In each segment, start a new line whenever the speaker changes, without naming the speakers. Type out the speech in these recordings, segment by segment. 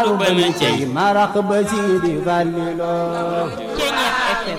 bana cey
marax ba Sidi Fallilo
Ceeñeex FM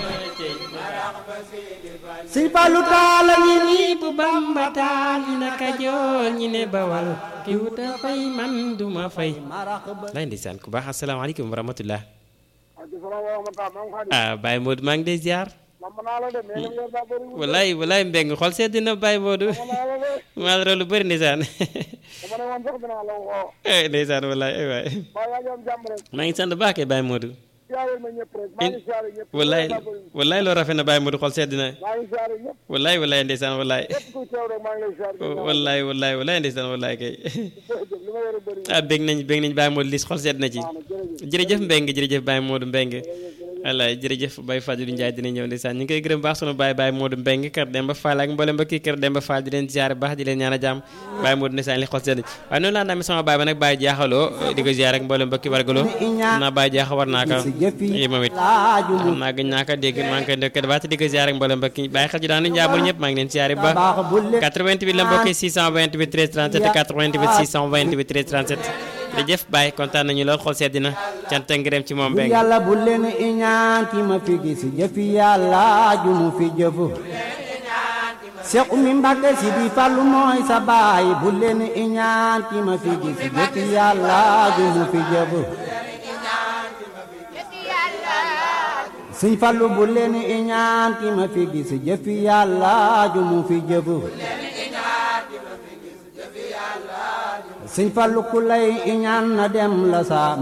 Sëñ Fallu taala ñi ni
ñi bu Bamba taal ñi ne Kajoor ñi ne Bawal ki wuta fay man duma fay
marax ba
lay ndeysaan ku baax asalaamaaleykum wa rahmatullah
Aji salaam wa rahmatulah maa ngi xaar
ah Baye Modou maa ngi lay ziar
man naa la de mais li ngeen daa bëri
walaay walaay mbeng xol sedd na Baye Modou
man naa la de
maa la lu bëri ndeysaan
dama ne woon sax dinaa la woo
eh ndeysaan walaay ay waay
baa yaa ngi am jàmm rek
maa ngi sant baax kay Baye Modou
siyaare ma ñëpp rek maa ngi siyaare ñëpp
walaay walaay loo rafet na Baye Modou xol sedd na
maa ngi siyaare ñëpp
walaay walaay ndeysaan walaay
képp kuy teew rek maa ngi lay siyaare
walaay walaay walaay ndeysaan walaay kay
jërëjëf li ma yore bëri
ah bég nañ bég nañ Baye Modou lis xol sedd na ci
na jërëjëf
jërëjëf Mbeng jërëjëf Baye Modou Mbeng wallaay jërëjëf Baye Fadilou Ndiaye dina ñëw ndeysaan ñu ngi koy gërëm baax sunu Baye Baye Modou Mbeng kër Demba Fall ak mboolem mbokki kër Demba Fall di leen ziare baax di leen ñaan a jàmm Baye Modou ndeysaan li xol sedd waaye noonu laa namee sama baay ba nag Baye jaaxaloo di ko ziare ak mboolem mbokki wargaloo xam naa Baye jaaxa war naa ko
si jëfi
yi moom it
laaju mu
xam naa gëj naa ko dégg maa ngi koy ndokkee baat di ko ziare ak mboolem mbokki bàyyi xel ji daan nañu jaabul ñëpp maa ngi leen ziare ba
baax bu le
88 la mbokki 628 13 37 88 628 13 37 jërëjëf Baye kontaan nañu lool xol sedd na cant ak ngërëm ci moom
bu
Mbeng
yàlla bu leen iñaan ki ma fi gis jëfi yàlla ju mu fi jëfu Seex Umi Mbàkke Sidi Fallu mooy sa baay bu leen iñaan ki ma fi gis jëfi yàlla ju mu fi jëfu Sëñ Fallu bu leen iñaan ki ma fi gis jëfi yàlla ju mu fi jëfu Sëñ Fallu ku lay iñaan na dem la sa